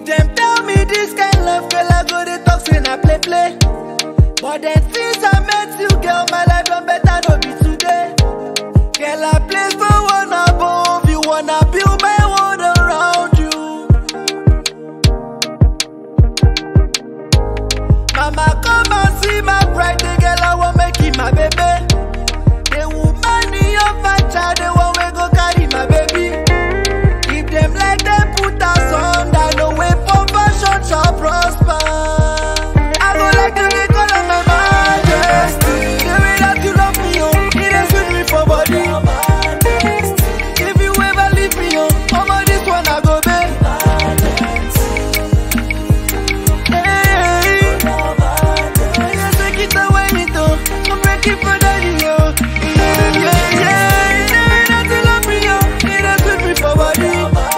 them tell me this kind love, girl, I go they talk say na play play. But then since I met you, girl, my life done better no be today. Girl, I place for one above you, wanna build my world around you. Mama, come and see my bride, the girl I want make it my baby. The woman in your my child, the one we go carry my baby. If them like them put us on, I no way for fashion shall prosper. I go like to be call on my majesty. The way that you love me, oh, it is with me for body. If you ever leave me, oh, I'm on this one I go back. Hey, yeah, take it away, it oh, I'm breaking for daddy, oh. Yeah, yeah, yeah, the way that you love me, oh, it is with me for body.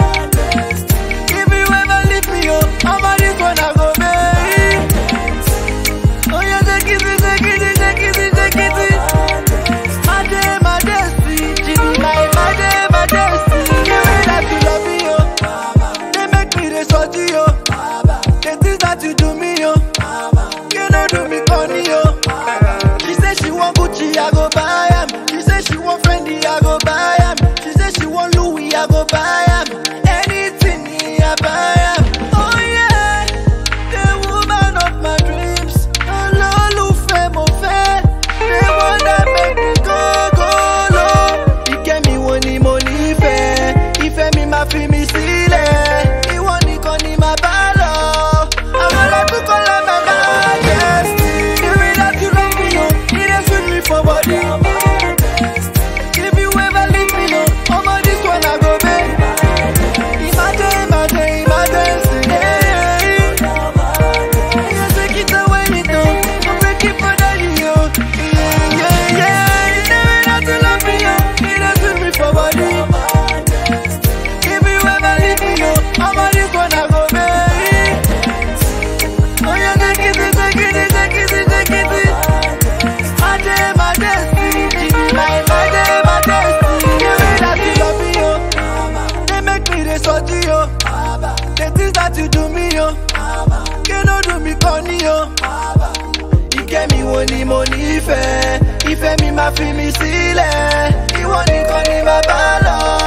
If you ever leave me, oh, I'm on this one I go back. Oh yeah, take it, take it, take it, take it. My day, my destiny, she be my, my day, my destiny. The way that you love me, oh, they make me the salty, oh. The things that you do me, oh, you know do me funny, oh. She say she want Gucci, I go buy 'em. She say she want Fendi, I go buy 'em. She say she want Louis, I go buy 'em. Anything, I buy 'em. Oh yeah, the woman of my dreams. Olólùfẹ́ mo fẹ́, the one that make me go go low. Ìkẹ́ mi wo ni mo nífẹ̀ẹ́, ìfẹ́ mi máa fi mi sílẹ̀. Ìwọ nìkan ni màá bá lọ. Àwọn ọlọ́dún kan lọ máa bá majesty. The way that you love me, oh, it dey sweet me for body. If you ever leave me, no, ọmọ this one I go pay. Imagine, imagine, imagine, yeah. Yeah, take it away, me too. I'm breaking for daddy, yo. Yeah, yeah, yeah. The way that you love me, yo, it dey sweet me for body. If you ever leave me, yo, ọmọ this one I go pay. Oh yeah, take it, take it, take it, take it. My day, my destiny, she be my, my day, my destiny. The way that you love me, yo, they make me the salty, yo. The things that you do me, yo, you know do me funny, yo. Ìkẹ́ mi wo ni mo nífẹ̀ẹ́, ìfẹ́ mi máa fi mi sílẹ̀, ìwọ nìkan ni màá bá lọ.